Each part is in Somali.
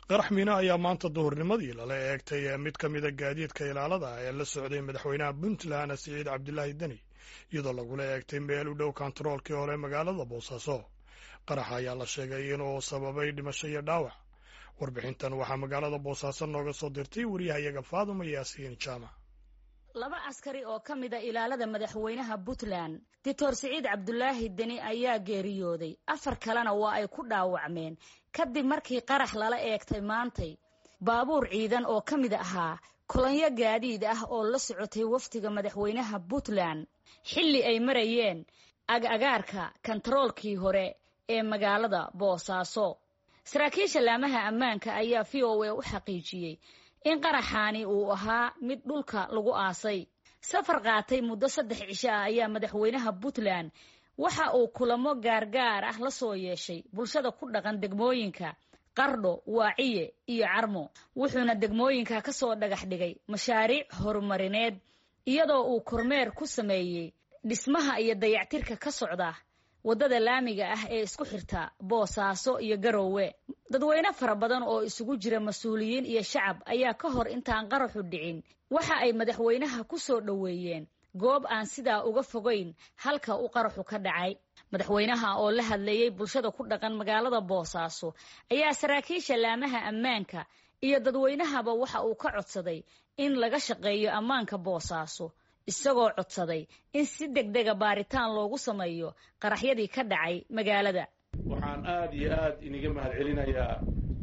qarax miina ayaa maanta duhurnimadii lala eegtay mid ka mida gaadiidka ilaalada ee la socday madaxweynaha puntland siciid cabdilaahi deni iyadoo lagula eegtay meel u dhow kontaroolkii hore magaalada boosaaso qaraxa ayaa la sheegay inuu sababay dhimasho iyo dhaawac warbixintan waxaa magaalada boosaaso nooga soo dirtay wariyahayaga faaduma yaasiin jaamac laba askari oo ka mida ilaalada madaxweynaha puntland doctor siciid cabdulaahi deni ayaa geeriyooday afar kalena waa ay ku dhaawacmeen kadib markii qarax lala eegtay maantay baabuur ciidan oo ka mid ahaa kolonyo gaadiid ah oo la socotay wafdiga madaxweynaha puntland xilli ay marayeen ag-agaarka kontaroolkii hore ee magaalada boosaaso saraakiisha laamaha ammaanka ayaa v o a u xaqiijiyey in qaraxaani uu ahaa mid dhulka lagu aasay safar qaatay muddo saddex cisho ah ayaa madaxweynaha puntland waxa uu kulamo gaargaar ah la soo yeeshay bulshada ku dhaqan degmooyinka qardho waaciye iyo carmo wuxuuna degmooyinka ka soo dhagax dhigay mashaariic horumarineed iyadoo uu kormeer ku sameeyey dhismaha iyo dayactirka ka socda waddada laamiga ah ee isku xirta boosaaso iyo garoowe dadweyne fara badan oo isugu jira mas-uuliyiin iyo shacab ayaa ka hor intaan qaraxu dhicin waxa ay madaxweynaha ku soo dhoweeyeen goob aan sidaa uga fogayn halka uu qaraxu ka dhacay madaxweynaha oo la hadleeyey bulshada ku dhaqan magaalada boosaaso ayaa saraakiisha laamaha ammaanka iyo dadweynahaba waxa uu ka codsaday in laga shaqeeyo ammaanka boosaaso isagoo codsaday in si degdega baaritaan loogu sameeyo qaraxyadii ka dhacay magaalada waxaan aada iyo aad iniga mahad celinayaa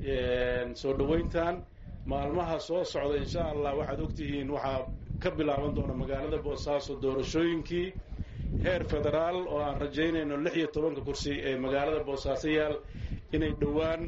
soo dhoweyntan maalmaha soo socda insha allah waxaad ogtihiin waxaa ka bilaaban doona magaalada boosaaso doorashooyinkii heer federaal oo aan rajaynayno lix iyo tobanka kursi ee magaalada boosaaso yaal inay dhowaan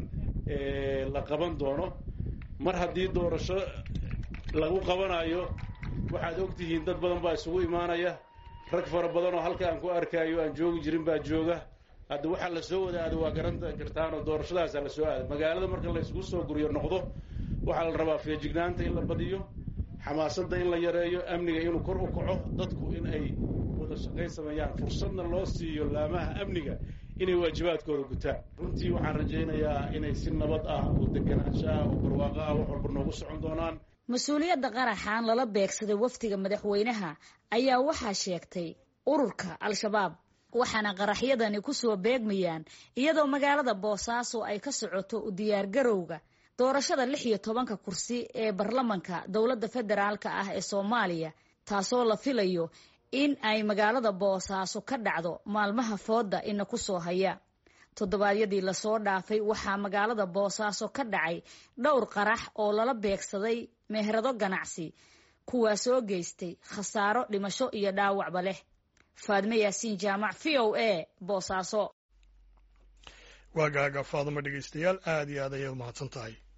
la qaban doono mar haddii doorasho lagu qabanayo waxaad ogtihiin dad badan baa isugu imaanaya rag fara badan oo halka aan ku arkaayo aan joogi jirin baa jooga hadda waxaa la soo wadaada waa garan kartaan oo doorashadaasa la soo aada magaalada marka la isugu soo guriyo noqdo waxaa la rabaa feejignaanta in la badiyo xamaasadda in la yareeyo amniga inuu kor u kaco dadku in ay wada shaqayn sameeyaan fursadna loo siiyo laamaha amniga inay waajibaadkooda gutaan runtii waxaan rajaynayaa inay si nabad ah oo deganaansho ah oo barwaaqo ah wax walba noogu socon doonaan mas-uuliyadda qaraxan lala beegsaday wafdiga madaxweynaha ayaa waxaa sheegtay ururka al-shabaab waxaana qaraxyadani ku soo beegmayaan iyadoo magaalada boosaaso ay ka socoto u diyaargarowga doorashada lix iyo tobanka kursi ee baarlamanka dowladda federaalka ah ee soomaaliya taasoo la filayo in ay magaalada boosaaso ka dhacdo maalmaha fooda ina ku soo haya toddobaadyadii lasoo dhaafay waxaa magaalada boosaaso ka dhacay dhowr qarax oo lala beegsaday meherado ganacsi kuwaasoo geystay khasaaro dhimasho iyo dhaawacba leh faadme yaasiin jaamac v o a boosaaso waagaaga faaduma dhegeystayaal aad iyo aad ayaad mahadsan tahay